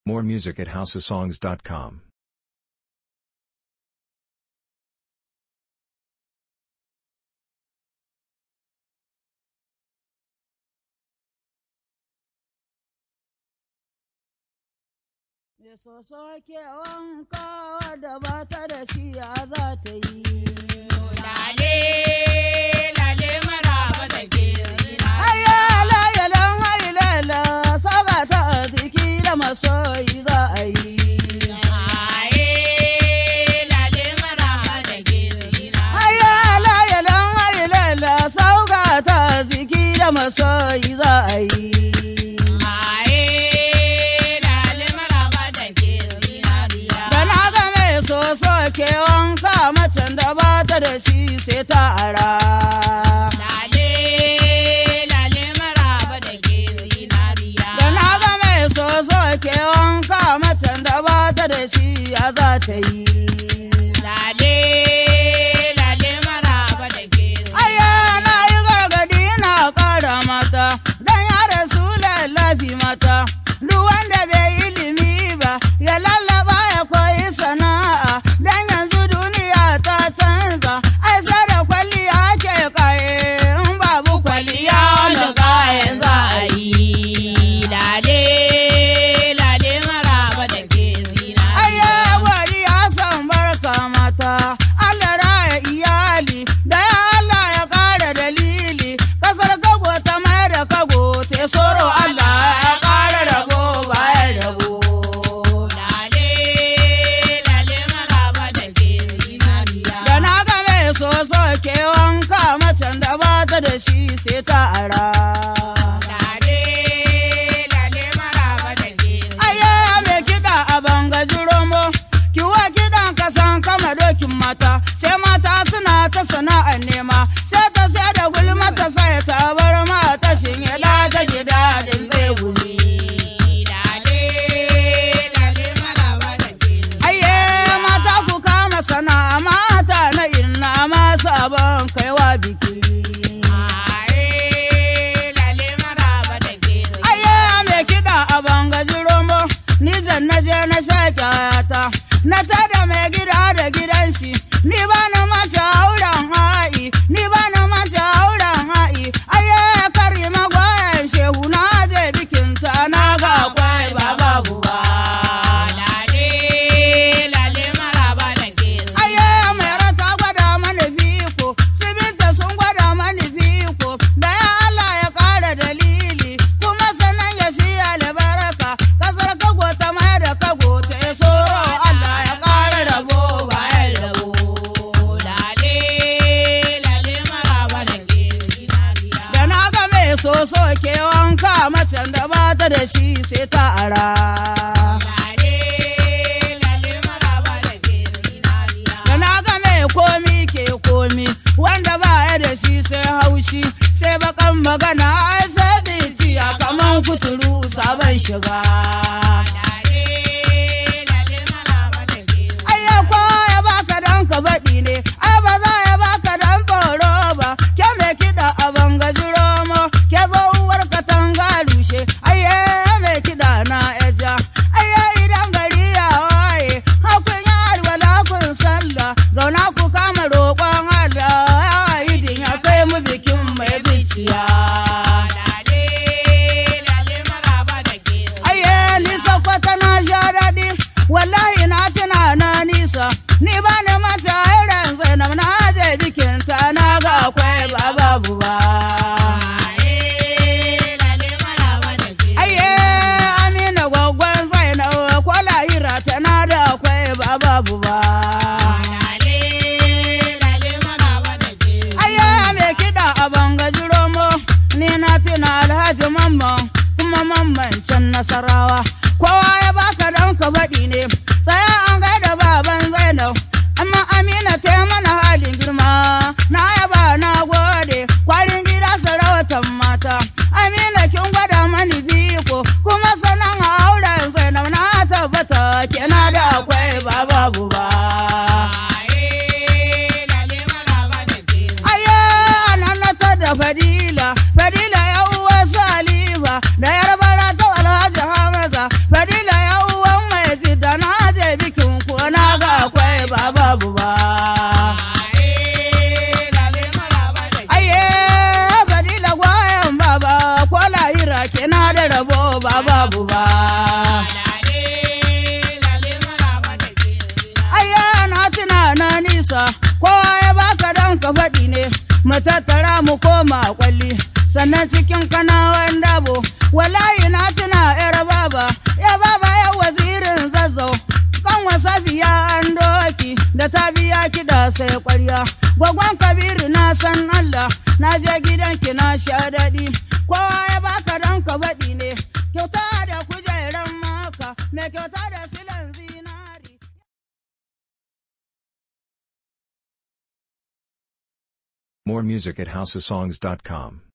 More music at houseofsongs.com. Ya soso ke wanka da ba ta da shi ya za ta yi. Lale, lale maraba da ke zina. Aya layalan hailala saba ta jiki da masoyi za a yi. Aye, lale maraba da ke zina. Aya layalan hailala saba ta jiki da masoyi za a yi. Aye, lale maraba da ke zinariya. Da na ga mai soso ke wanka macen da ba ta da shi sai ta ara. Lale, lale maraba da ke zinariya. Da na ga mai soso ke wanka macen da ba ta da shi ya za ta yi. Lale, lale maraba da ke Aya na yi gargadi na ƙara mata, don ya rasu lallafi mata. Duk wanda bai ilimi ba, ya lallaba ya koyi sana'a, don yanzu duniya ta canza. Ai sai da kwalliya ke kaye, in babu kwalliya da da kayan za a yi. yi. Lale, lale maraba da ke zinariya. Aya gwari ya san barka mata, Allah raya iyali, da ya Allah ya ƙara dalili, kasar kago ta mai da kago, te soro Allah ya ƙara rabo bayan rabo. Lale, lale maraba da ke zinariya. Da na ga mai soso ke wanka macen da ba ta da shi sai ta ara. Lale, lale maraba da ke Aya mai kiɗa a bangaji romo, kiwa kiɗan kasan kama dokin mata, sai mata suna ta sana'ar nema, sai ta sai da gulma ta sai ta bar mata shinye da ta ji daɗin zai gumi. Lale, lale maraba da ke Aye mata ku kama sana'a mata na inna ma sabon kaiwa biki. Aye, lale maraba da ke Aye mai kiɗa a bangaji romo, ni zan na je na sake ta, na tada mai gida da gidan shi, ni ba na mata auren ha'i, ni ba na mata auren ha'i, aye kari magwayan shehu na je bikinta na ga kwai ba babu ba. Lale, lale maraba da ke Aye mai rata gwada mani biko, sibinta sun gwada mani biko, da ya Allah ya ƙara dalili, kuma sanan ya shi albarka, kasar kago ta mai da kago ta ya so Allah ya ƙara rabo bayan rabo. Lale, lale maraba da ke zinariya. Da na ga mai soso ke wanka macen da ba ta da shi sai ta ara. Lale, lale maraba da ke zinariya. Da na ga mai komi ke komi, wanda ba ya da shi sai haushi, sai bakan magana ai sai da ciya kaman kuturu sabon shiga. Lale, lale maraba da ke Ai ya ya baka dan ka baɗi ne, ai ba za ya baka dan tsoro ba, ke mai kiɗa a bangaji romo, ke zo uwar katanga rushe, ai ya mai kiɗa na eja. Ai ya idan gari ya waye, hakun ya alwala kun sallah, zauna ku kama roƙon Allah, ya idin ya kai mu bikin mai biciya. Lale, lale maraba da ke Aye, ni sakwata na sha daɗi, wallahi na tuna na nisa, ni ba ni mata irin zainab na je bikinta na ga akwai ba babu ba. Aye, lale maraba da ke Aye, amina gwaggon zainab ko lahira tana da akwai ba babu ba. Lale, lale maraba da ke Aye, mai kiɗa a bangaji romo, ni na tuna alhaji mamman kuma mamman can nasarawa. Kowa ya baka dan ka baɗi ne, tsaya an gaida baban Zainab, kina da rabo ba babu ba. lale lale maraba da ke Ayya na tuna na nisa, kowa ya baka don ka faɗi ne, mu tattara mu koma kwalli, sannan cikin kanawan dabo, wallahi na tuna yar baba, ya baba ya wazirin zazzau. Kan wasa biya an doki da ta biya kiɗa sai ƙwarya. Gwagwan Kabiru na san Allah, na je gidanki na sha daɗi. Kowa ya baka don ka faɗi ne, kyauta da kujeran maka, mai kyauta da silan zinari. More music at houseofsongs.com.